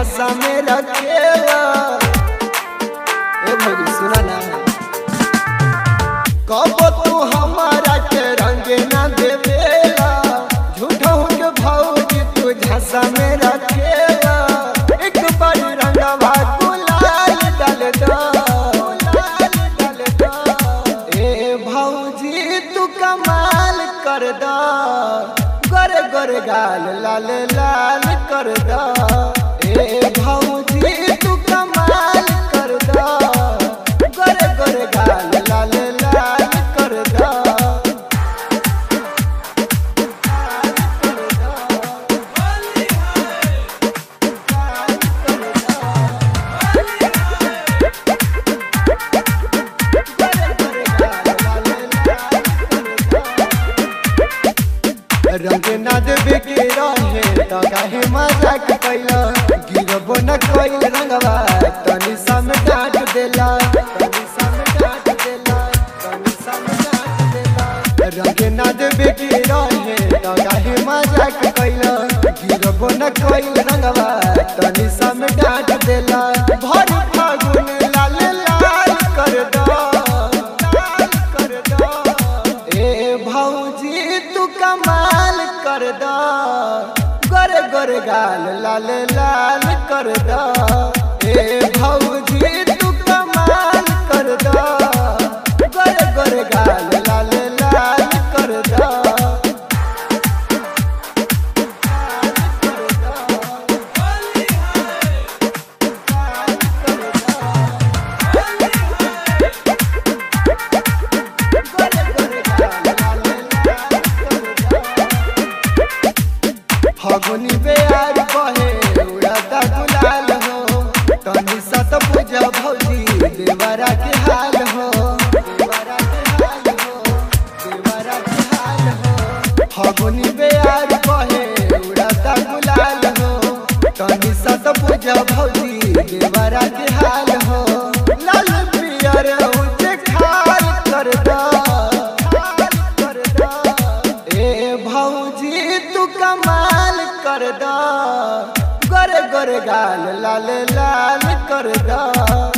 झांसा में रखेला ए भौजी सुना ना कब तू हमारा के रंग ना देवेला झूठा हो के भौजी तू झांसा में रखेला एक बार रंगवा गुलाल डाल दो गुलाल डाल दो ए भौजी तू कमाल कर दो गोर गोर गाल लाल लाल कर दो ए भौजी तू कमाल कर दो गोर गोर गाल लाल लाल कर दो रंग ना देवे के रहे तो काहे मजाक कैला गिरबो न कोई रंगवा तनी सम डांट देला तनी सम डांट देला तनी सम डांट देला रंग ना देवे के रहे तो काहे मजाक कैला गिरबो न कोई रंगवा तनी सम डांट देला भर फागुन लाल लाल कर दो लाल कर दो ए भौजी तू कमाल कर दो गोर गोर गाल लाल लाल कर दो ए भौजी तू कमाल कर दो गोर गोर गाल लाल लाल कर दो फगुनी बेयार बहे उड़ाता गुलाल हो तनी सत पूजा भौजी देवरा के हाल हो देवरा के हाल हो देवरा के हाल हो फगुनी बेयार बहे उड़ाता गुलाल हो तनी सत पूजा भौजी देवरा के हाल हो लाल पियर उच्च खाल कर दो खाल कर दो ए भौजी तू कमाल कर दो गोर गोर गाल लाल लाल कर दो